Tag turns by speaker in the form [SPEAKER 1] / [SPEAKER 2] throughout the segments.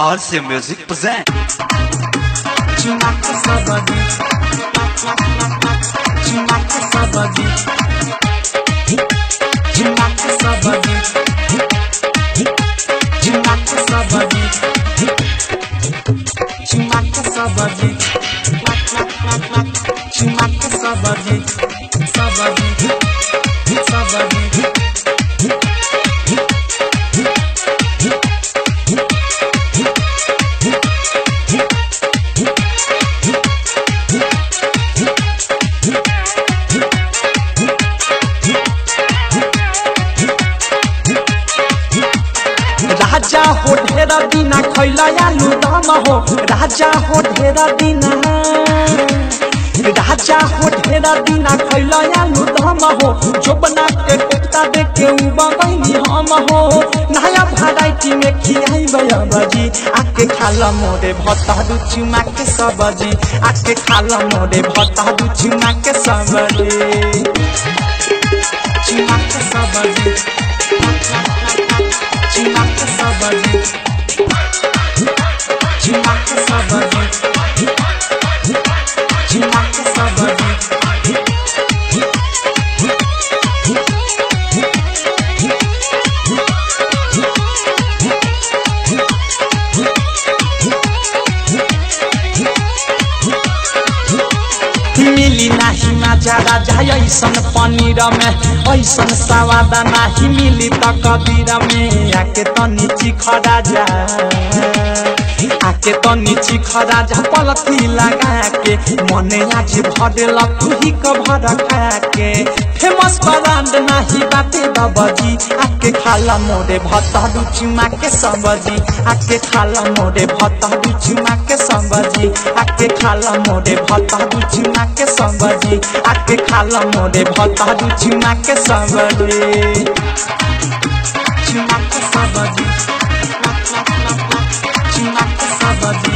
[SPEAKER 1] RC Music present.
[SPEAKER 2] Chumaka sabadi. Chumaka sabadi. Chumaka sabadi. Chumaka sabadi. Chumaka sabadi. Chumaka sabadi. Sabadi. Sabadi. राजा हो ढेर दिना खैला आलू दम हो राजा हो ढेर दिना राजा हो ढेर दिना खैला आलू दम हो जो बना के कुत्ता देख के उबैनी हम हो नया वैरायटी में खियाई बजी आके खाला मोरे भत्ता दू चुमा के सब्जी आके खाला मोरे भत्ता दू चुमा के सब्जी चुमा के सब्जी Chimaka sabadi Chimaka sabadi Chimaka sabadi मिली नाही माजा राजा ऐसन पनीर में ऐसन सवाद नाही मिली त कबीर में आके तनी चिख राजा आके तनी चिख राजा पलथी लगा के मने आज भरेल तुही क भर खा के फेमस ब्रांड नाही बाटे बाबाजी आके खाला मोरे भत्ता रुचिमा के सब्जी आके खाला मोरे भत्ता रुचिमा के सब्जी आके खाला मोरे भत्ता रुचिमा के सब्जी आके खाला मोरे भत्ता रुचिमा के सब्जी चिमा के सब्जी चिमा के सब्जी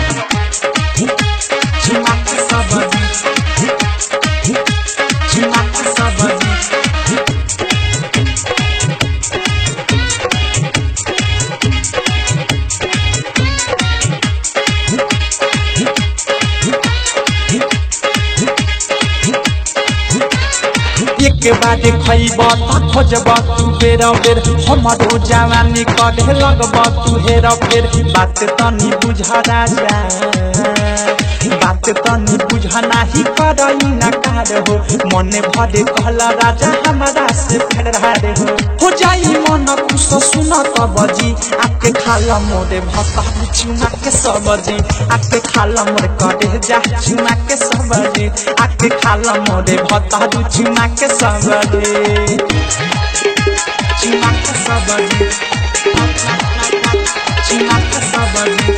[SPEAKER 2] चिमा के सब्जी चिमा के सब्जी एक बार खैब त खोजब तू बेर बेर हमरो जवानी कढे लगब तू हेर फेर बात तनी बुझ राजा बात तनी बुझ नाही करई नकार हो मने भरे कहला राजा हमारा से फेरार हो हो जाई मन खुश सुन त बजी आके खाला मोरे भत्ता चुमा के सब्जी आके खाला मोरे कढे जा चुमा के सब्जी आके खाला मोरे भत्ता चुमा के सब्जी चुमा के सब्जी चुमा के सब्जी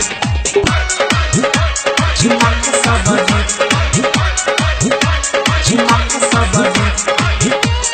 [SPEAKER 2] चुमा के सब्जी चुमा के सब्जी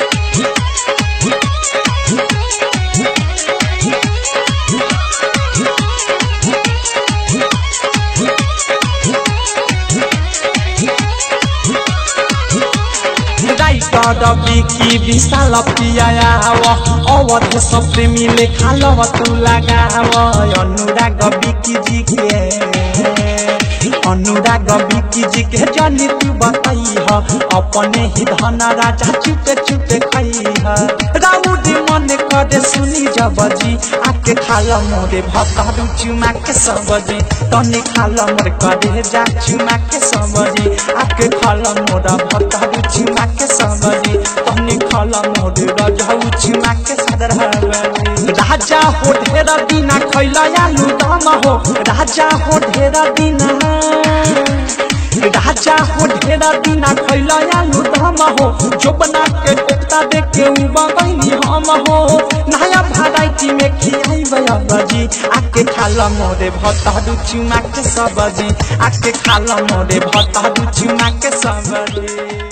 [SPEAKER 2] राइटर बिकी विशाल पियाव अवध सब प्रेमीले खालव तू लगाव अनुराग बिकी जी के अनुराग बिकी जी के जानी तू बताई ह अपने ही धन राजा चुपे चुपे खाई ह राउड मन करे सुनी जबजी आके खाल मोरे भत्ता चुमा के सब्जी तनी खाल मोरे करे जा चुमा के सब्जी आके खाल मोरा भत्ता चुमा के सब्जी तनी खाल मोरे रजाऊ चुमा के सदरहबजी राजा हो ढेर दिना खैला आलू दम हो राजा हो ढेर दिना राजा हो ढेर दिना खैला आलू दम हो जो बना के कुत्ता देख के उबैनी हम हो नया वैरायटी में खियाई बजी आके खाला मोरे भत्ता चुमा के सब्जी आके खाला मोरे भत्ता चुमा के सब्जी